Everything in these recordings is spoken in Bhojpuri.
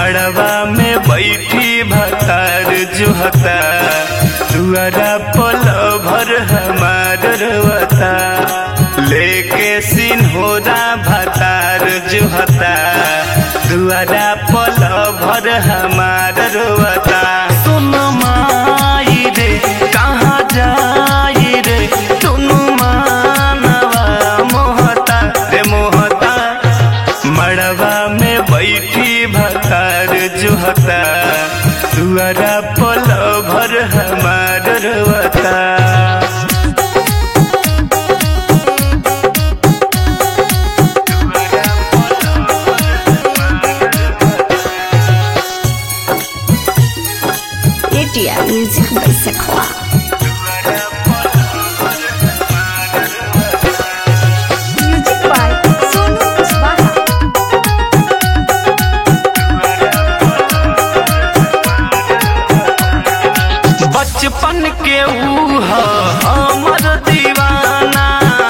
मड़वा में बैठी भतार जुहता दुआरा पल भर हमार रवता लेके सिन्होरा भतार जुहता दुआरा पल भर हमार रवता सुन माई रे कहाँ जाई रे तुनु मानवा मोहता रे मोहता मड़वा में बैठी भतार जुहता दुआरा पल भर हमार रवता ATR Music by Sakwa. Music by Sonu Kuswaha. बचपन के ऊ ह हमर दीवाना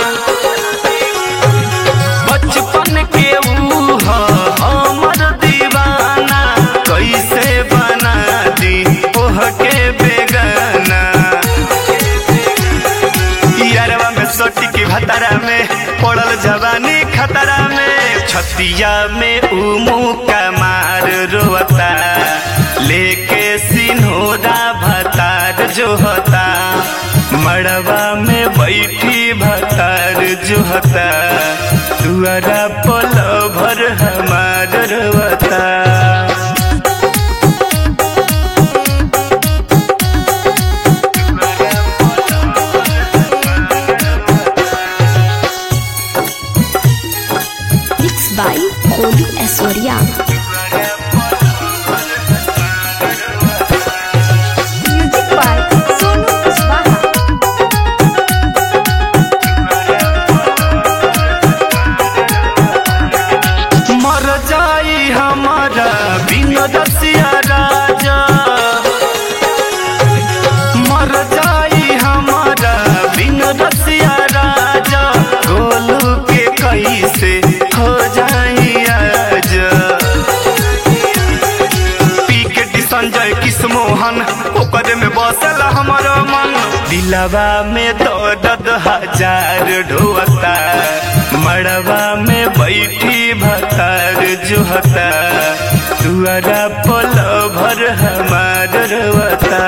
बचपन के ऊ ह हमर दीवाना कैसे बना दी ओह के बेगाना यारवा में सोटी की भतरा में पड़ल जवानी खतरा में छतिया में उमू का मार रोता लेके सिन्होरा भतार जो होता मड़वा में बैठी भतार जो होता दुआरा पल भर हमार रोता Mixed by Kolu Aswarya. Music by Sonu Kuswaha. मर जाई हमारा बिन रसिया राजा मर जाई हमारा बिन रसिया राजा गोलू के कैसे हो जाई आज पी के डी संजय किस मोहन ओकर में बसल हमर मन दिलवा में दर्द हजार ढोता मड़वा में बैठी भतार जुहता दुआरा पल भर हमार रवता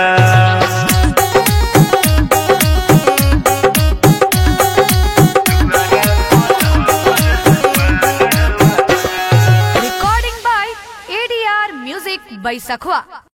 Recording by ADR Music by Sakhwa.